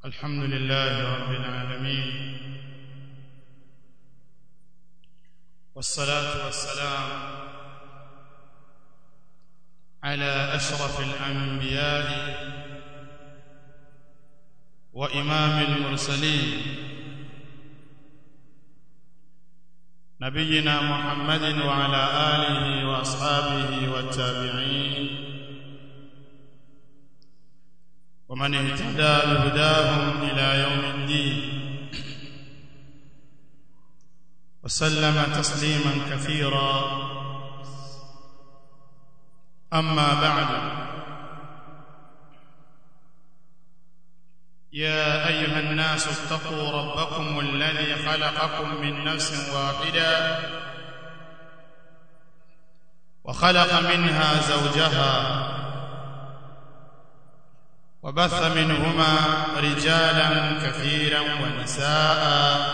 الحمد لله رب العالمين والصلاة والسلام على أشرف الأنبياء وإمام المرسلين نبينا محمد وعلى آله وأصحابه والتابعين ومن اهتدى بهداهم إلى يوم الدين وسلم تسليما كثيرا أما بعد يا أيها الناس اتقوا ربكم الذي خلقكم من نفس واحدة وخلق منها زوجها وبث منهما رجالا كثيرا ونساء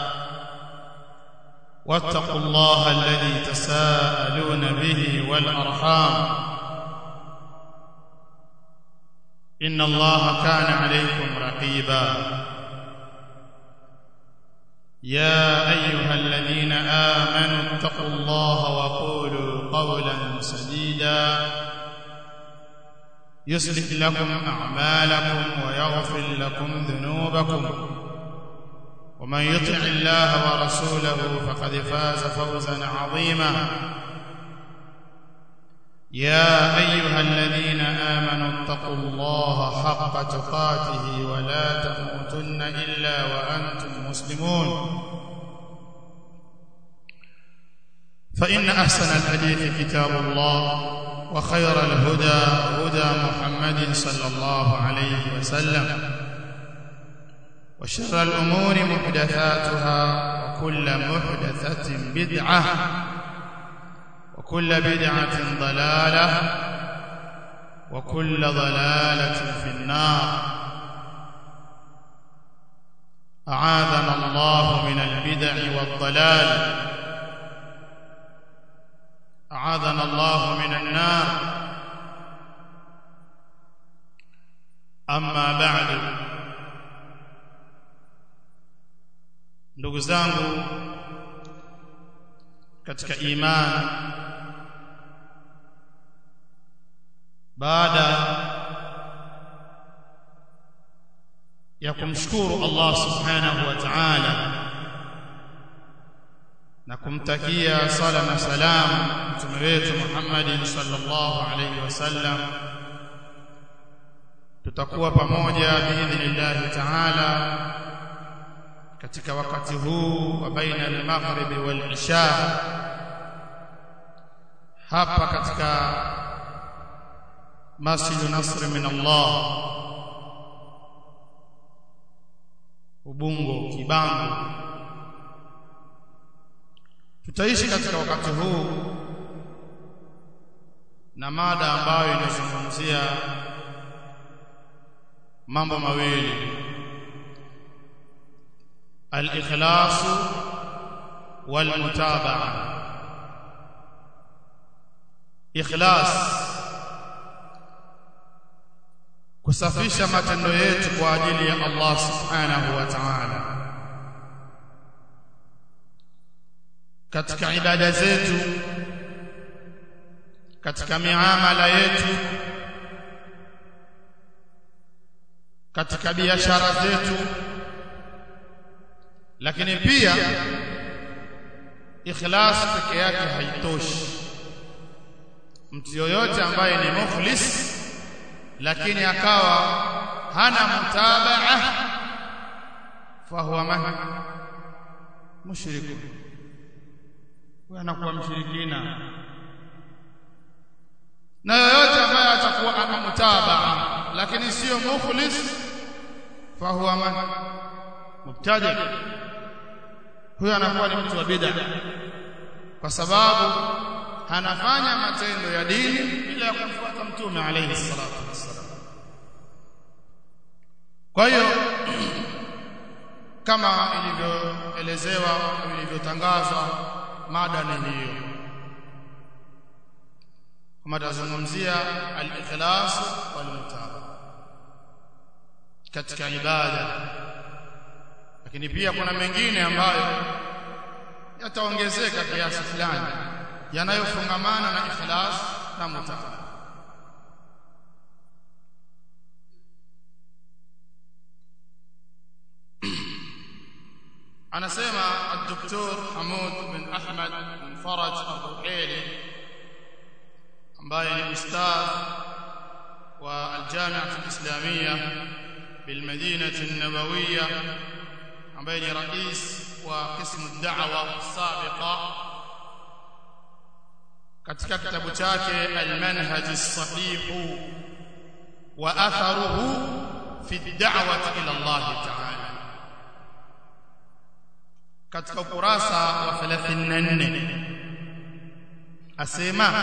واتقوا الله الذي تساءلون به والأرحام إن الله كان عليكم رقيبا يا أيها الذين آمنوا اتقوا الله وقولوا قولا سديدا يصلح لكم أعمالكم ويغفر لكم ذنوبكم ومن يطع الله ورسوله فقد فاز فوزا عظيما يا أيها الذين آمنوا اتقوا الله حق تقاته ولا تموتن إلا وأنتم مسلمون فإن أحسن الحديث كتاب الله وخير الهدى هدى محمد صلى الله عليه وسلم وشر الأمور محدثاتها وكل محدثة بدعة وكل بدعة ضلالة وكل ضلالة في النار أعاذنا الله من البدع والضلال أعاذنا الله من النار أما بعد ndugu zangu katika imani baada ya kumshukuru Allah subhanahu wa ta'ala na kumtakia sala na salam mtume wetu Muhammad sallallahu alayhi wasallam tutakuwa pamoja biidhnillah ta'ala katika wakati huu wa baina al-maghrib wal-isha hapa katika Masjid Nasr min Allah Ubungo Kibango tutaishi katika wakati huu na mada ambayo inazungumzia mambo mawili al-ikhlas wal-mutabaa ikhlas kusafisha matendo yetu kwa ajili ya Allah subhanahu wa ta'ala katika ibada zetu katika miamala yetu katika biashara zetu lakini pia ikhlas peke yake haitoshi mtu yoyote ambaye ni mukhlis lakini akawa hana mutabaa fahuwa man mushriku huyo anakuwa mshirikina na yoyote ambaye atakuwa ana mutabaa lakini sio mukhlis fahuwa man mubtadi huyo anakuwa ni mtu wa bid'a kwa sababu anafanya matendo ya dini bila ya kumfuata mtume alayhi salatu wassalam kwa hiyo kama ilivyoelezewa ilivyotangazwa mada ni hiyo kama tazungumzia al-ikhlas wal mutabaa katika ibada lakini pia kuna mengine ambayo yataongezeka kiasi fulani yanayofungamana na ikhlas na mutabaa anasema الدكتور حمود بن احمد بن فرج الرحيلي ambaye ni ustadh wa aljami'a alislamia bilmadinati an-nabawiyya ambaye ni rais wa qismu ad-da'wa sabiqa katika kitabu chake al-manhaj as-sahih wa atharuhu fi ad-da'wati ila Allah ta'ala katika ukurasa wa 34 asema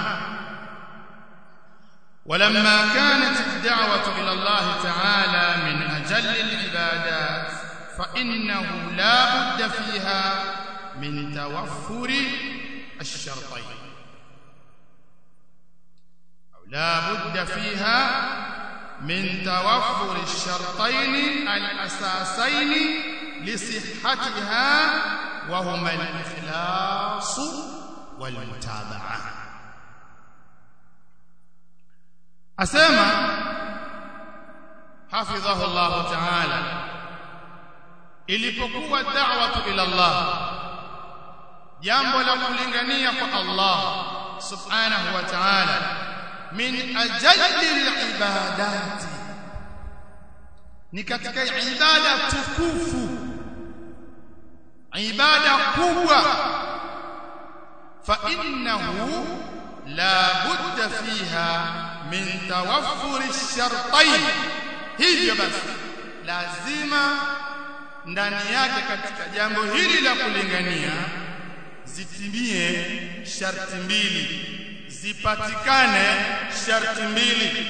ولما كانت الدعوة إلى الله تعالى من أجل العبادات فإنه لا بد فيها من توفر الشرطين أو لا بد فيها من توفر الشرطين الأساسين لصحتها وهما الإخلاص والمتابعة أسمى حفظه الله تعالى ilipokuwa da'watu ila Allah jambo la kulingania kwa Allah subhanahu wa ta'ala min ajalli al-ibadati ni katika ibada tukufu ibada kubwa fa innahu la budda fiha min tawaffuri shartain hivyo basi lazima ndani yake katika jambo hili la kulingania zitimie sharti mbili zipatikane sharti mbili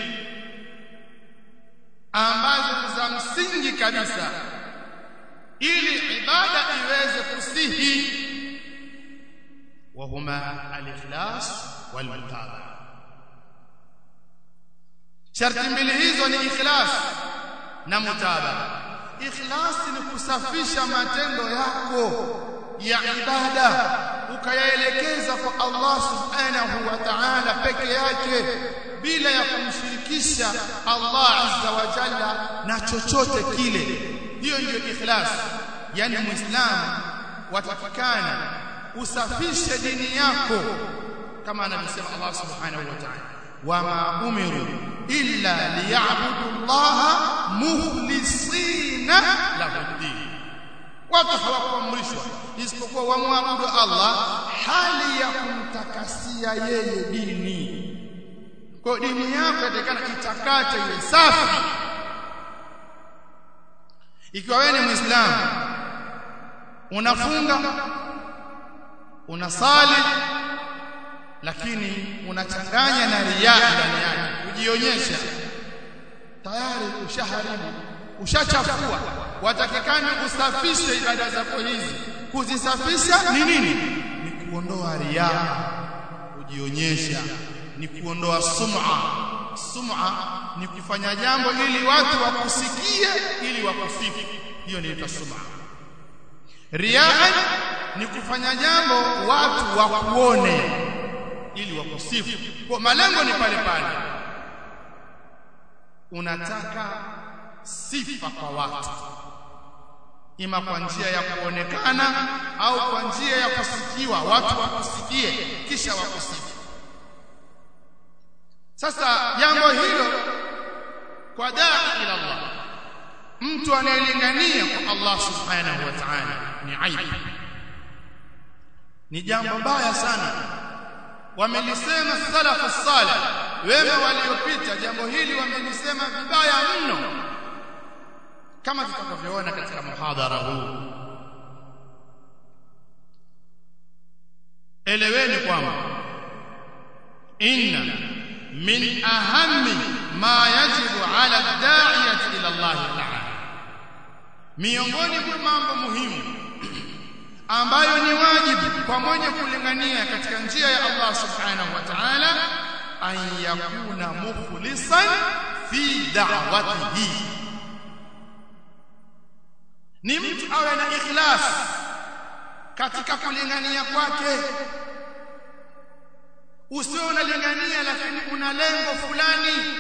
ambazo za msingi kabisa ili ibada iweze kusihi wahuma al-ikhlas wal-mutabaa sharti mbili hizo ni ikhlas na mutabaa ikhlas ni kusafisha matendo yako ya ibada ukayaelekeza kwa Allah subhanahu wa ta'ala peke yake bila ya kumshirikisha Allah azza wa jalla na chochote kile hiyo ndio ikhlas yani muislamu watakikana usafishe dini yako kama anavyosema Allah subhanahu wa ta'ala wama umiru illa liya'budu Allah mukhlisina lahu din watu hawakuamrishwa isipokuwa wamwabudu Allah hali ya kumtakasia yeye dini kwa dini yako itakana itakate iwe safi ikiwa wewe ni muislamu unafunga unasali lakini unachanganya na riya ndani yake kujionyesha tayari ushaharibu ushachafua watakikana usafishe ibada zako hizi kuzisafisha ni nini ni kuondoa riya kujionyesha ni kuondoa sum'a sum'a ni kufanya jambo ili watu wakusikie ili wakusifu hiyo inaitwa sum'a riya ni kufanya jambo watu wakuone ili wakusifu kwa malengo ni pale pale unataka sifa kwa watu ima kwa njia ya kuonekana au kwa njia ya kusikiwa watu wakusikie kisha wakusifu sasa jambo hilo kwa daa ila Allah mtu anayelingania kwa Allah subhanahu wa ta'ala ni aibu ni jambo baya sana wamelisema salafu salih wema waliopita jambo hili wamelisema vibaya mno kama tutakavyoona katika muhadhara huu eleweni kwamba inna min ahammi ma yajibu ala da'iyati ila Allah ta'ala miongoni mwa mambo muhimu ambayo ni wajibu kwa mwenye kulingania katika njia ya Allah subhanahu wa ta'ala an yakuna mukhlisan fi da'watihi ni mtu awe na ikhlas katika kulingania kwake usiwe unalingania lakini una lengo fulani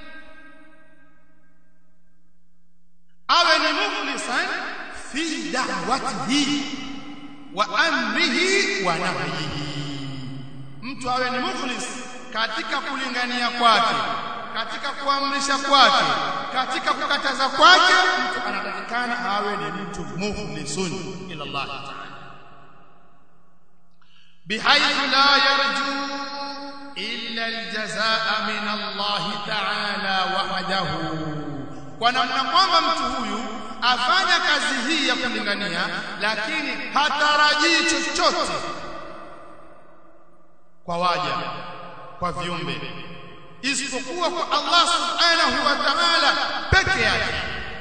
awe ni mukhlisan fi da'watihi wa amrihi wa nahyihi mtu awe ni mukhlis katika kulingania kwake katika kuamrisha kwake katika kukataza kwake mtu anatakikana awe ni mtu mukhlisun ila Allah ta'ala bihaythu la yarju illa aljazaa min Allah ta'ala wahdahu kwa namna kwamba mtu huyu afanya kazi hii ya kulingania lakini hatarajii chochote kwa waja kwa viumbe isipokuwa kwa Allah subhanahu wa ta'ala peke yake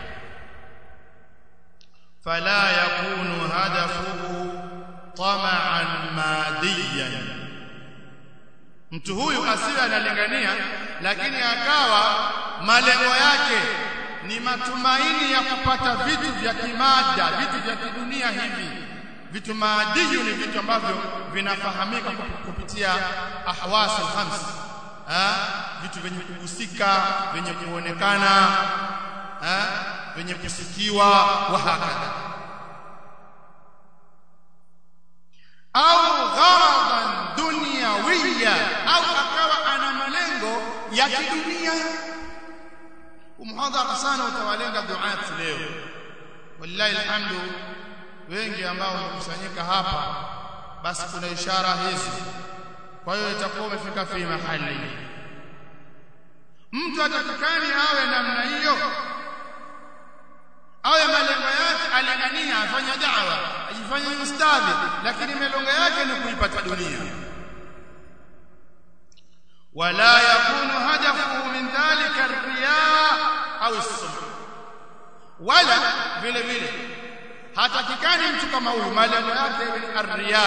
fala yakunu hadafuhu tama'an madiyan mtu huyu asiwe analingania lakini akawa malengo yake ni matumaini ya kupata vitu vya kimada vitu vya kidunia hivi vitu maadiyu ni vitu ambavyo vinafahamika kupitia ahwas alkhams ha? vitu vyenye kugusika vyenye kuonekana ha? vyenye kusikiwa wa hakadha au gharadan dunyawiya au akawa ana malengo ya kidunia umhadhara sana utawalenga duat leo wallahi alhamdu wengi ambao wamekusanyika hapa basi kuna ishara hizi kwa hiyo itakuwa umefika fi mahali mtu atakikani awe namna hiyo awe malengo yake alingania afanya da'wa ajifanye ustadhi lakini malengo yake ni kuipata dunia wala yakunu hadafu min dhalika ar-riya au as-sum'a wala vile vile hatakikani mtu kama huyu malengo yake ni ar-riya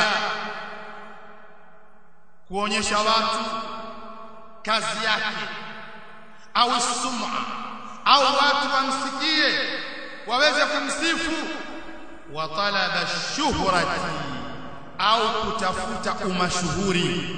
kuonyesha watu kazi yake au sum'a au watu wamsikie waweze kumsifu wa talaba shuhrati au kutafuta umashuhuri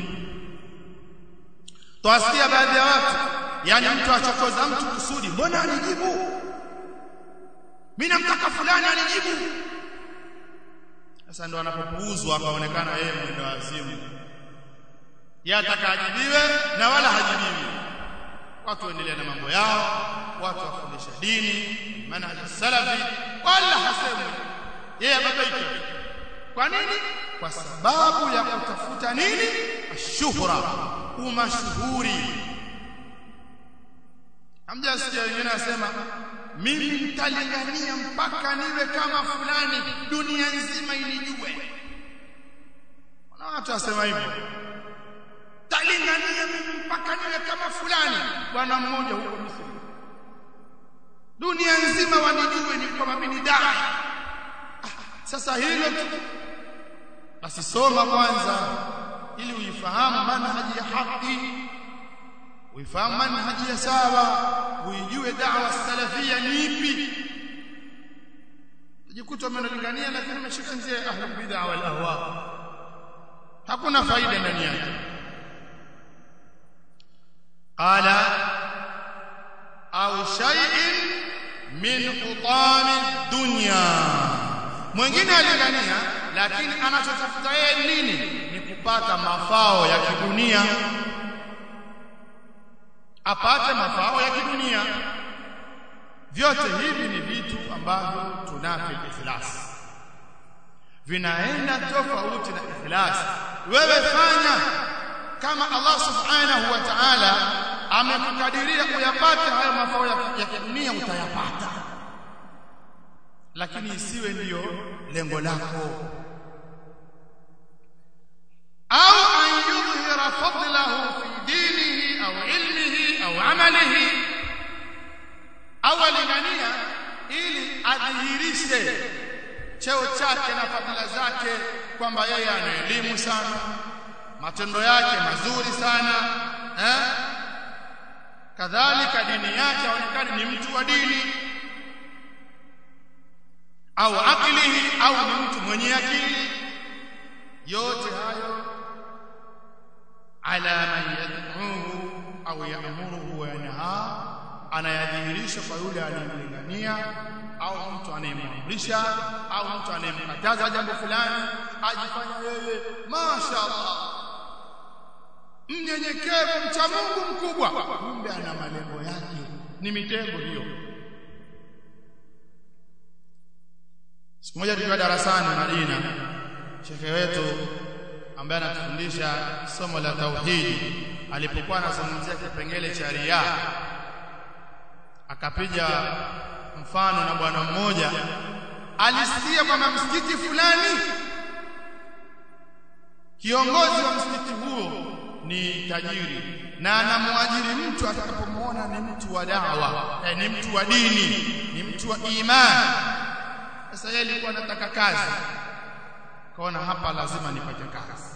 twasikia baadhi ya watu yani mtu achokoza mtu kusudi mbona anijibu mimi namtaka fulani anijibu sasa ndo anapopuuzwa akaonekana yeye mwendo wazimu yeye atakajibiwe na wala hajibiwi watu waendelea na mambo yao watu wafundisha dini manhaj salafi wala hasemwi yeye ababaika kwa nini kwa sababu ya kutafuta nini ashuhra umashuhuri hamja sikia wengine nasema mimi nitalingania mpaka niwe kama fulani dunia nzima inijue na watu wasema hivyo talingania mimi mpaka niwe kama fulani bwana mmoja huko Misri dunia nzima wanijue ni kama mimi ni dai ah, sasa hilo tu basi soma kwanza ili uifahamu manhaji ya haki uifahamu manhaji ya sawa uijue da'wa salafia ni ipi tajikuta umenalingania lakini umeshika njia ya ahlul bid'ah wal ahwa hakuna faida ndani yake qala au shay'in min hutami dunya mwingine alingania lakini anachotafuta yeye nini ni kupata mafao ya kidunia apate mafao ya kidunia vyote hivi ni vitu ambavyo tunafi ikhlas vinaenda tofauti na ikhlas wewe fanya kama Allah subhanahu wa ta'ala amekukadiria uyapate hayo mafao ya kidunia utayapata lakini isiwe ndiyo lengo lako au an yudhhira fadlahu fi dinihi au ilmihi au amalihi au alingania ili adhihirishe cheo chake na fadhila zake kwamba yeye ana elimu sana matendo yake mazuri sana eh? kadhalika dini yake aonekane ni mtu wa dini au akilihi au ni mtu mwenye akili yote hayo ala man yad'uhu au ya'muruhu wa yanha anayadhihirisha kwa yule anayemlingania au mtu anayemwamrisha au mtu anayemkataza jambo fulani ajifanya yeye mashaallah mnyenyekevu mcha Mungu mkubwa kumbe ana malengo yake ni mitego hiyo siku moja tukiwa darasani Madina shekhe wetu ambaye anatufundisha somo la tauhidi alipokuwa anazungumzia kipengele cha riya akapiga mfano na bwana mmoja alisikia kwamba msikiti fulani kiongozi wa msikiti huo ni tajiri na anamwajiri mtu atakapomwona ni mtu wa dawa eh, ni mtu wa dini ni mtu wa imani sasa yeye alikuwa anataka kazi kaona hapa lazima nipate kazi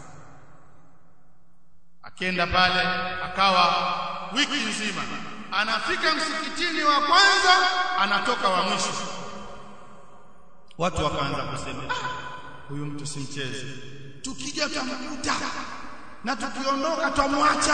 akenda pale akawa wiki nzima anafika msikitini wa kwanza anatoka wa mwisho watu wakaanza kusema huyu mtu si mchezo tukija tamkuta na tukiondoka twamwacha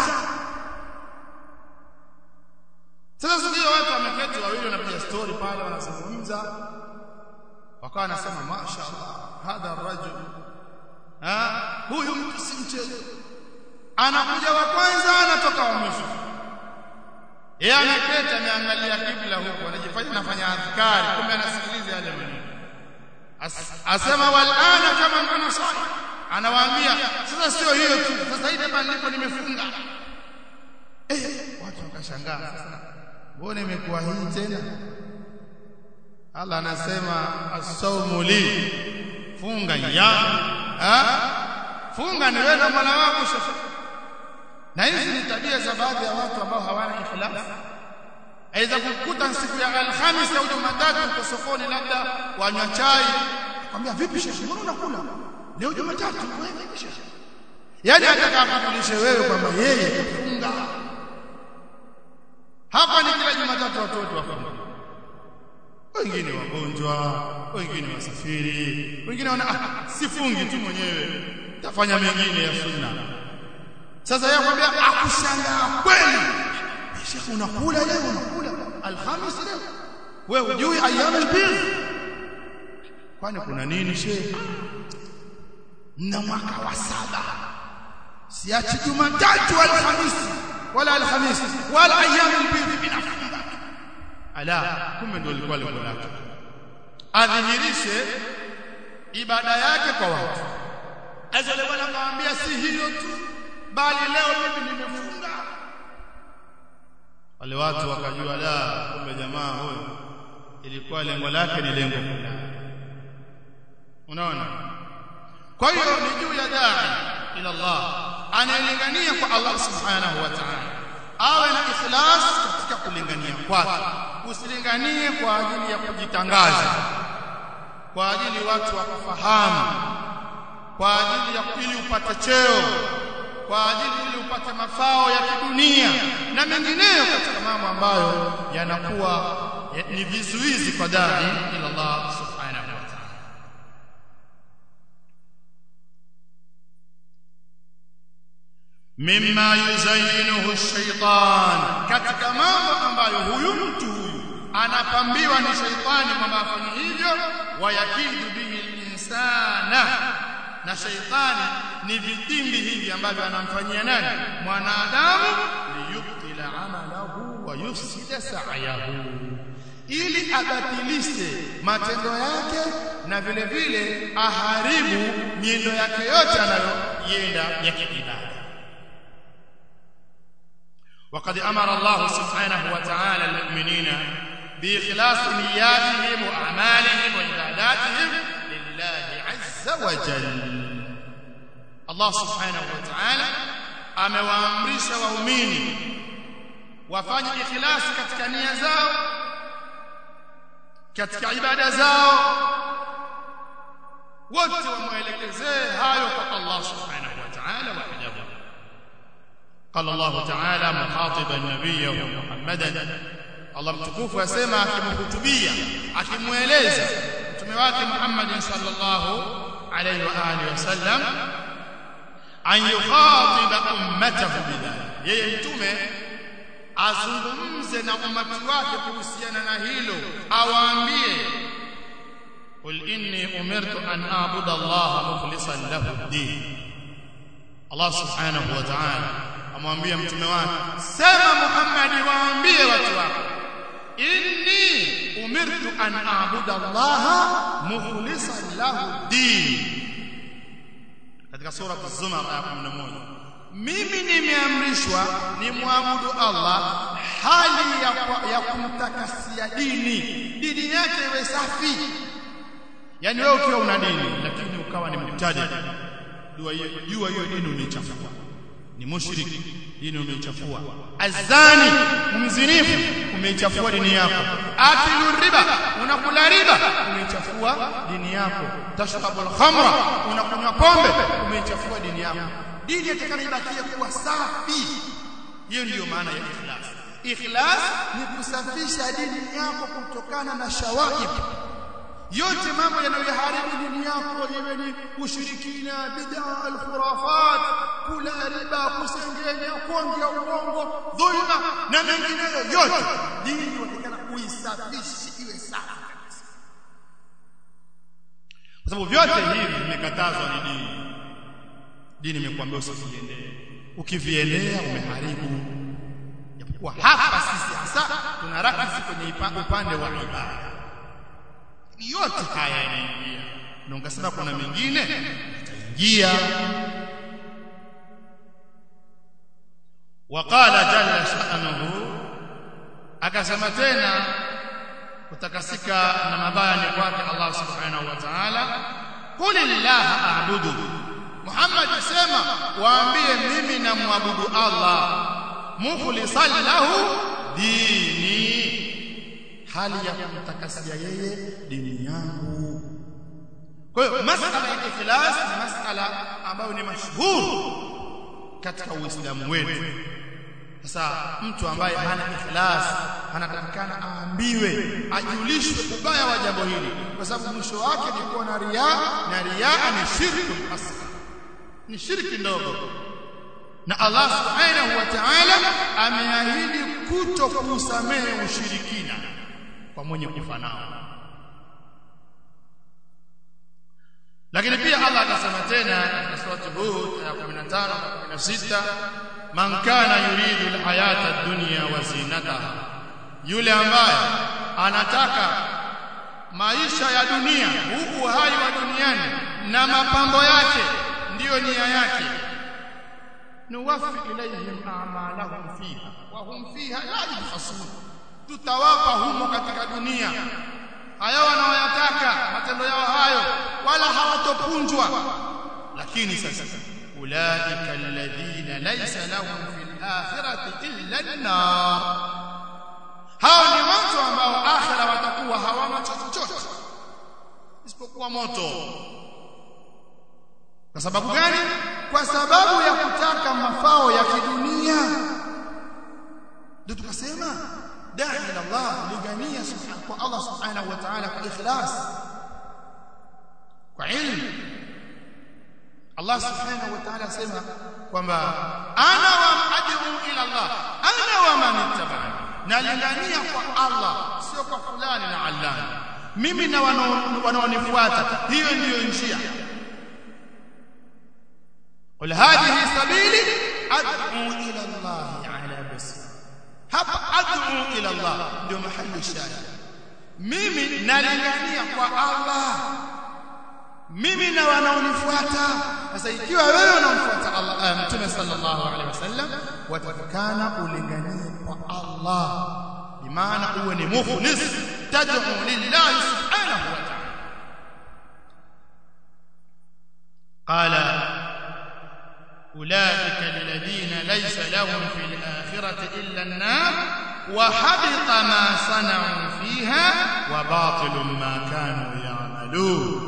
sasa sio watu wameketi wawili wanapiga story pale wanazungumza wakawa wanasema mashaallah hadha rajul ha huyu mtu si mchezo anakuja wa kwanza anatoka wa mwisho yeye ameketi ameangalia kibla huko anajifanya anafanya adhkari kumbe anasikiliza yale maneno As, asema walana kama ana swali anawaambia sasa sio hiyo tu sasa hivi hapa nilipo nimefunga eh watu wakashangaa sasa mbona imekuwa hii tena Allah anasema as-sawmu li funga ya ha funga ni wewe na Mola wako sasa na hizi ni tabia za baadhi ya watu ambao hawana ikhlas aidha kukuta siku ya alhamis au jumatatu uko sokoni labda wanywa chai akwambia vipi shekhi mbona unakula leo jumatatu wewe vipi shekhi yani atakapokulisha wewe kwamba yeye kufunga hapa ni kila jumatatu watoto wafunga wengine wagonjwa wengine wasafiri wengine wana ah, sifungi tu mwenyewe tafanya mengine ya sunna sasa yeye akwambia akushangaa kweli shekhi unakula leo unakula alhamis leo wewe hujui ayyam albir kwani kuna nini shekhi na mwaka wa saba siachi jumatatu alhamisi wala alhamisi wala ayyam albir binafunga ala kumbe ndio ilikuwa lengo lake adhihirishe ibada yake kwa watu azale bwana kaambia si hiyo tu bali leo mimi nimefunga wale watu wakajua la kumbe jamaa huyo ilikuwa lengo lake ni lengo fulani unaona kwa hiyo ni juu ya dai ila Allah anayelingania kwa Allah subhanahu wa ta'ala awe na ikhlas katika kulingania kwake usilinganie kwa ajili ya kujitangaza kwa ajili watu wakufahamu kwa ajili ya ili upate cheo kwa ajili ili upate mafao ya kidunia na mengineyo katika mambo ambayo yanakuwa ya, ni vizuizi kwa dai ila Allah subhanahu wa ta'ala mimma yuzayyinuhu ash-shaytan katika mambo ambayo huyu mtu huyu anapambiwa ni shaitani kwamba afanye hivyo wayakidu bihi al-insana na shaitani ni vitimbi hivi ambavyo anamfanyia nani mwanadamu liyubtila amalahu wa yufsida sa'yahu ili abatilishe matendo yake na vile vile aharibu miendo yake yote anayoyenda ya kiibada وقد أمر الله سبحانه وتعالى المؤمنين بإخلاص نياتهم وأعمالهم وعباداتهم لله عز وجل الله سبحانه وتعالى amewaamrisha waumini wafanye ikhlasi katika nia zao katika ibada zao wote wamwelekezee hayo kwa Allah subhanahu wa ta'ala wahdahu قال الله تعالى مخاطبا نبيه محمدا Allah mtukufu asema akimhutubia akimueleza mtume mtume wake Muhammad sallallahu alayhi wa alihi wasallam an yukhatiba ummatahu bidhalik yeye mtume azungumze na umati wake kuhusiana na hilo awaambie qul inni umirtu an a'budu allaha mukhlishan lahu ad-din Allah subhanahu wa ta'ala amwambia mtume wake sema Muhammad waambie watu wako inni umirtu an a'budu allaha mukhlishan lahu ad-din katika sura az-zumar aya 11 mimi nimeamrishwa ni muabudu Allah hali ya, ya kumtakasia dini dini yake iwe safi yani wewe ukiwa una dini lakini ukawa ni mtaji jua hiyo jua hiyo dini umeichafua ni mushriki dini umeichafua azani mzinifu umeichafua dini yako akilu riba unakula riba umeichafua dini yako tashrabul khamra unakunywa pombe umeichafua dini yako dini yatakana ibakie kuwa safi hiyo ndiyo maana ya ikhlas ikhlas ni kusafisha dini yako kutokana na shawaib yote mambo yanayoharibu dini yako iwe ni ushirikina bid'a alkhurafat kula riba kusengenya kuongea uongo dhulma na mengineyo yote dini watakana kuisafisha iwe safi kabisa kwa sababu vyote hivi vimekatazwa ni dini dini imekuambia usiviendee ukiviendea umeharibu japokuwa hapa sisi hasa tuna rakizi kwenye upande wa ibada yote haya yanaingia na ungasema kuna mengine yataingia waqala jalla sha'nuhu akasema tena kutakasika na mabaya ni kwake Allah subhanahu wa ta'ala qul illaha a'budu Muhammad sema waambie mimi namwabudu Allah mukhlisan lahu dini hali ya kumtakasia yeye dini yangu kwa hiyo masala ya ikhlas ni masala ambayo ni mashhur katika uislamu wetu sasa mtu ambaye hana ikhlas anatakikana aambiwe ajulishwe ubaya wa jambo hili kwa sababu mwisho wake ni kuwa na riya na riya ni shirku asghar ni shirki ndogo na Allah subhanahu wa ta'ala ameahidi kuto kusamehe ushirikina kwa mwenye kufanao lakini pia Allah akasema tena katika sura Hud aya 15 na 16 man kana yuridu alhayata ad-dunya wa zinataha yule ambaye anataka maisha ya dunia huu uhai wa duniani na mapambo yake ndiyo nia yake nuwaffi ilayhim a'malahum fiha wa hum fiha la yubkhasun tutawapa humo katika dunia hayo wanaoyataka matendo yao hayo wala hawatopunjwa lakini sasa ulaika alladhina laysa lahum fil akhirati illa an-nar hao ni watu ambao akhira watakuwa hawana chochote isipokuwa moto kwa sababu gani kwa sababu ya kutaka mafao ya kidunia ndio tukasema da'i ila Allah ligania subhanahu kwa Allah subhanahu wa ta'ala kwa ikhlas kwa ilmu Allah subhanahu wa ta'ala sema kwamba ana wa ad'u ila Allah ana wa man ittaba'ani nalingania kwa Allah sio kwa fulani na allani mimi na wanaonifuata hiyo ndiyo njia قل هذه سبيلي ادعو الى الله على بصيره hapa ad'u ila Allah ndio mahali shahidi mimi nalingania kwa Allah mimi na wanaonifuata sasa ikiwa wewe unamfuata Allah mtume sallallahu alaihi wasallam watakana ulinganie kwa Allah bimaana uwe ni mukhlis tad'u lillahi subhanahu wa ta'ala qala أولئك الذين ليس لهم في الآخرة إلا النار وحبط ما صنعوا فيها وباطل ما كانوا يعملون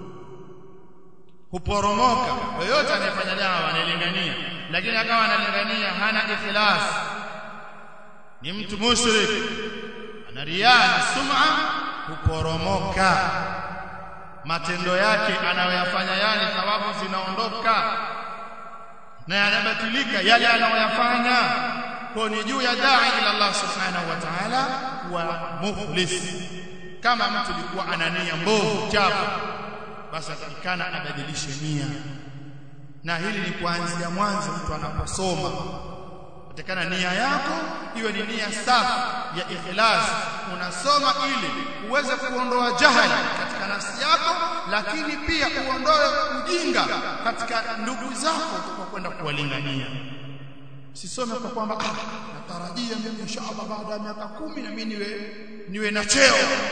huporomoka yoyote anayefanya dawa analingania lakini akawa analingania hana ikhlas ni mtu mushrik ana riya na sum'a huporomoka matendo yake anayoyafanya yale thawabu zinaondoka na yanabatilika yale anayoyafanya kwa ni juu ya dai ila Allah subhanahu wa ta'ala wa mukhlis kama mtu alikuwa ana nia mbovu chafu basi atakikana abadilishe nia na hili ni kuanzia mwanzo mtu anaposoma atakana nia yako iwe ni nia safi ya ikhlas unasoma ili uweze kuondoa jahali katika nafsi yako lakini pia uondoe ujinga katika ndugu zako kwa kwenda kuwalingania sisome kwa kwamba ah natarajia mimi inshallah baada ya miaka kumi na mimi niwe niwe na cheo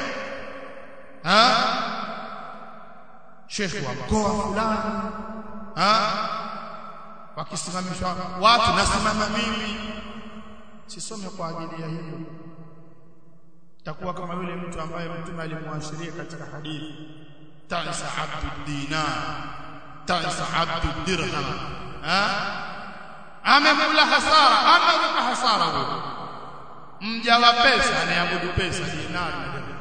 ha shekhi wa mkoa fulani ha wakisimamishwa watu nasimama mimi sisome kwa ajili ya hilo takuwa kama yule mtu ambaye mtume alimwashiria katika hadithi tansa abdu dinar tansa abdu dirham ha amekula hasara ameruka hasara huyo mja wa pesa anayeabudu pesa dinari na dirham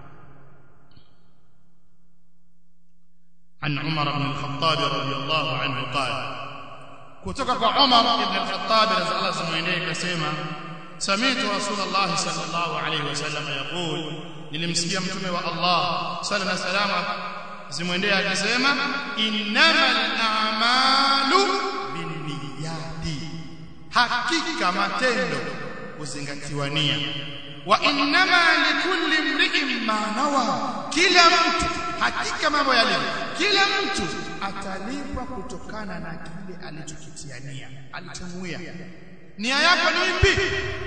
عن عمر بن الخطاب رضي الله عنه قال kutoka kwa Umar ibn al-Khattab radhiallahu anhu mwenyewe akasema sami'tu Rasulullah sallallahu alayhi wasallam yaqul nilimsikia mtume wa Allah sallallahu alayhi wasallam zimwendea akisema innamal a'malu binniyati hakika matendo huzingatiwa nia wa innama likulli imri'in ma nawa kila mtu hakika mambo yalivyo kila mtu atalipwa kutokana na kile alichokitia nia alichomuia nia yako ni ipi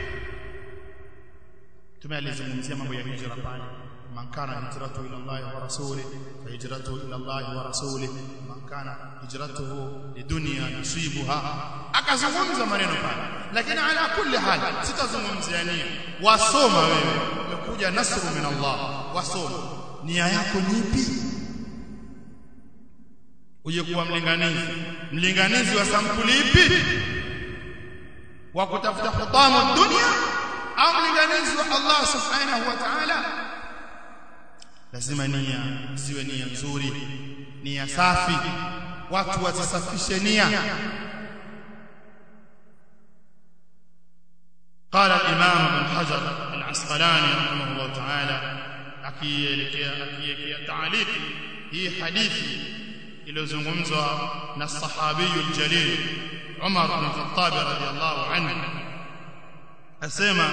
tumealizungumzia mambo ya hijra pale man kana hijratu ila Allah wa rasuli fa hijratu ila Allah wa rasuli man kana hijratuhu lidunya yusibuha akazungumza maneno pale lakini ala kulli hal sitazungumzia nia wasoma wewe umekuja nasru min Allah wasoma nia yako ni ipi uje kuwa mlinganizi mlinganizi wa sampuli ipi wa kutafuta hutamu dunia au mlinganizi wa Allah subhanahu wa ta'ala lazima nia ziwe nia nzuri nia safi watu wasisafishe nia قال الامام ابن حجر العسقلاني رحمه الله تعالى akielekea akielekea taaliki hii hadithi iliyozungumzwa na sahabiyul jalil Umar ibn Khattab radhiyallahu anhu asema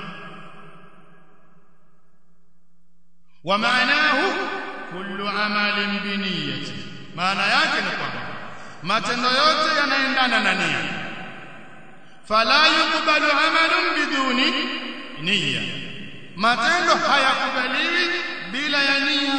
wa maanahu kullu amalin bi niyyati maana yake ni kwamba matendo yote yanaendana na nia fala yuqbalu amalun biduni niyya matendo hayakubaliwi bila ya nia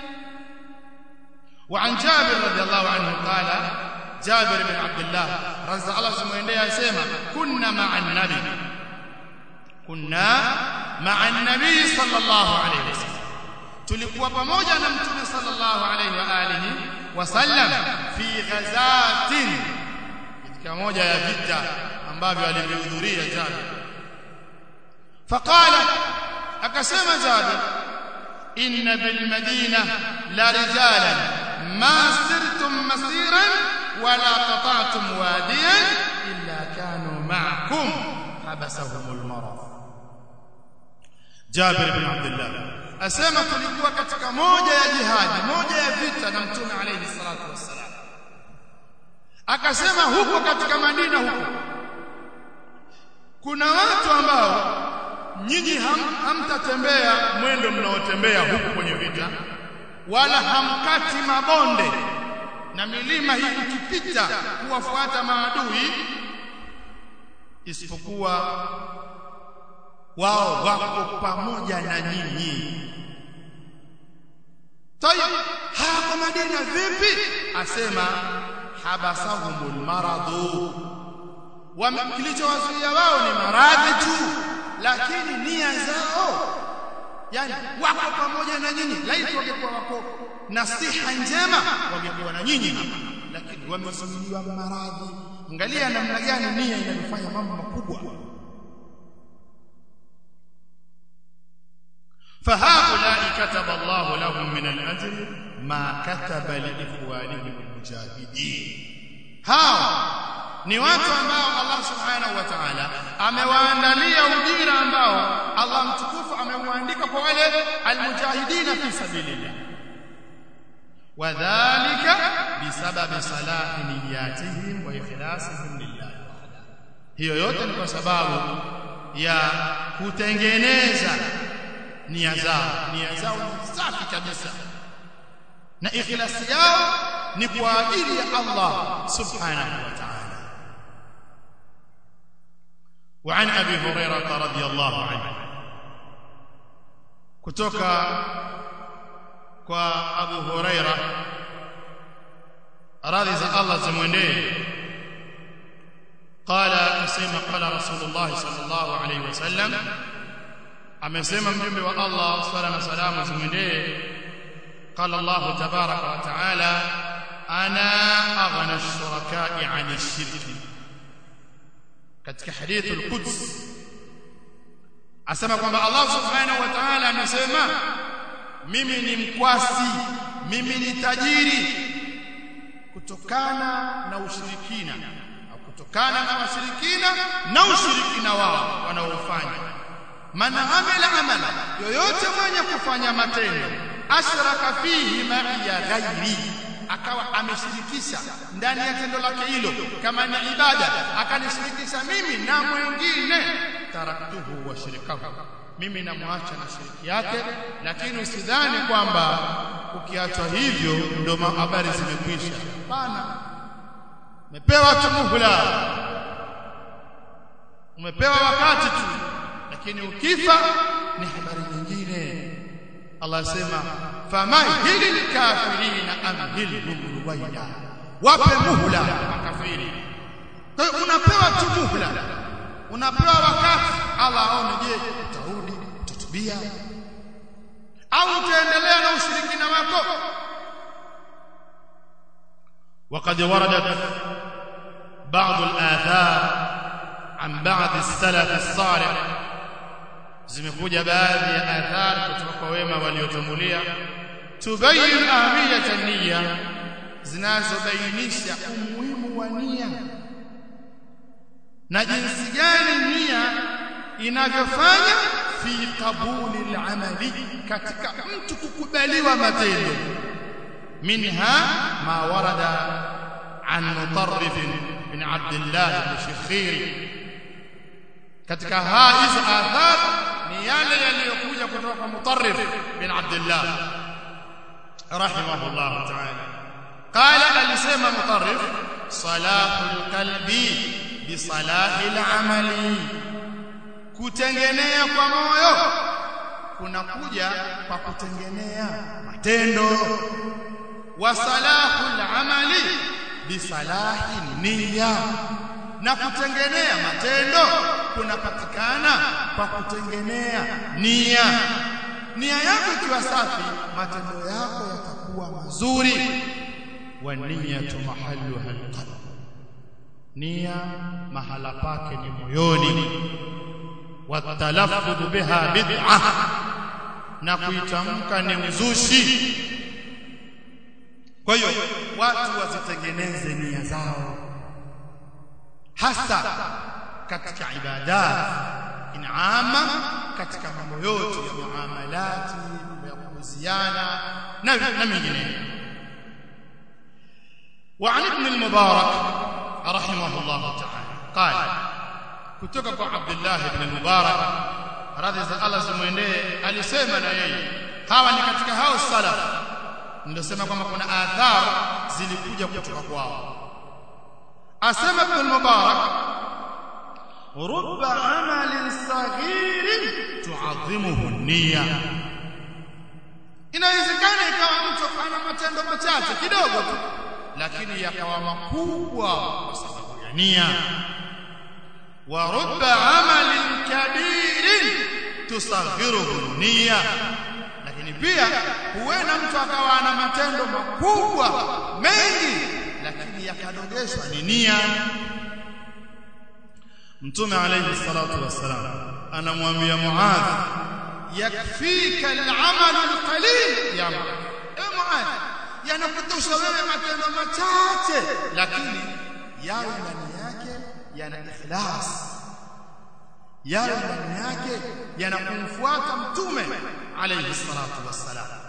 وعن جابر رضي الله عنه قال جابر بن عبد الله رضي الله سمعنديه يسمع كنا مع النبي كنا مع النبي صلى الله عليه وسلم tulikuwa pamoja na mtume sallallahu alayhi wa alihi wasallam fi ghazatin katika moja ya vita ambavyo alivyohudhuria Jabir faqala akasema Jabir inna bil madina la rijalan ما سرتم مسيرا ولا قطعتم واديا إلا كانوا معكم حبسهم المرض جابر بن عبد الله asema tulikuwa katika moja ya jihadi moja ya vita na mtume alayhi salatu wassalam akasema huko katika Madina huko kuna watu ambao nyinyi ham, hamtatembea mwendo mnaotembea huko kwenye vita wala hamkati mabonde na milima hii ukipita kuwafuata maadui isipokuwa wao wako pamoja na nyinyi tayib hapa Madina vipi asema habasahumul maradu kilichowazuia wao ni maradhi tu lakini nia zao yani wako pamoja na nyinyi laiti wangekuwa wako na siha njema wangekuwa na nyinyi hapa lakini wamezuiliwa maradhi angalia namna gani nia inafanya mambo makubwa فهؤلاء كتب الله لهم من الأجر ما كتب لإخوانهم المجاهدين hao ni watu ambao Allah subhanahu wa ta'ala amewaandalia ujira ambao Allah mtukufu ameuandika kwa wale almujahidina fi sabilillah wadhālika bisababi salahi niyatihim wa ikhlasihim lillah hiyo yote ni kwa sababu ya kutengeneza nia zao nia zao ni safi kabisa na ikhlasi yao ni kwa ajili ya Allah subhanahu wa ta'ala وعن ابي هريره رضي الله عنه kutoka kwa Abu Huraira radhi za Allah zimwendee qala asema qala rasulullah sallallahu alayhi wasallam amesema mjumbe wa Allah swalla na salamu zimwendee qala Allah tabaraka wa taala ana aghna ash-shuraka'i 'an ash-shirki katika hadith al-Quds asema kwamba Allah subhanahu wa ta'ala amesema mimi ni mkwasi mimi ni tajiri kutokana na ushirikina au kutokana na washirikina na ushirikina wao wanaofanya man amila amala yoyote mwenye kufanya matendo ashraka fihi ma'iya ghairi akawa ameshirikisha ndani ya tendo lake hilo kama ni ibada akanishirikisha mimi na mwingine taraktuhu wa shirikahu mimi namwacha na shiriki yake lakini usidhani kwamba ukiachwa hivyo ndio habari zimekwisha hapana umepewa tu muhula umepewa wakati tu lakini ukifa ni habari nyingine Allah asema famahili kafirina amhilhum ruwaida wape muhula makafiri kwa hiyo unapewa tu muhula unapewa wakati Allah aone je utarudi utatubia au utaendelea na ushirikina wako وقد وردت بعض الآثار عن بعض السلف الصالح zimekuja baadhi ya athar kutoka kwa wema waliotangulia tubayin ahmiyat niyya zinazobainisha umuhimu wa nia na jinsi gani nia inavyofanya fi qabuli al-amali katika mtu kukubaliwa matendo minha ma warada an mutarrif bin Abdullah al-Shikhiri katika hizo athar ni yale yaliyokuja kutoka kwa Mutarrif bin Abdullah rahimahullah ta'ala qala alisema Mutarrif salahul qalbi bi salahil amali kutengenea kwa moyo kunakuja kwa kutengenea matendo wa salahul amali bi salahi niyya na kutengenea matendo kunapatikana kwa kutengenea nia nia yako ikiwa safi matendo yako yatakuwa mazuri wa niyatu mahalluha alqalb nia mahala pake ni moyoni watalaffudhu biha bid'ah na kuitamka ni uzushi kwa hiyo watu wasitengeneze nia zao hasa katika ibadat inama katika mambo yote ya muamalati ya kuhusiana na na mengineyo وعن ابن المبارك رحمه الله تعالى قال kutoka kwa Abdullah ibn al-Mubarak radhi za Allah zimwendee alisema na yeye hawa ni katika hao salaf ndio sema kwamba kuna athar zilikuja kutoka kwao asema ibn al-Mubarak rubba amalin saghirin tu'azzimuhu niyya inawezekana ikawa mtu ana matendo machache kidogo tu lakini yakawa makubwa kwa sababu ya nia wa rubba amalin kabirin tusaghiruhu niyya lakini pia huenda mtu akawa ana matendo makubwa mengi lakini yakadogeshwa ni nia mtume alayhi salatu wassalam anamwambia muadh yakfika al-amal al-qalil ya Muadh yanakutosha wewe matendo machache lakini yawe ndani yake yana ikhlas yawe ndani yake yanakumfuata mtume alayhi salatu wassalam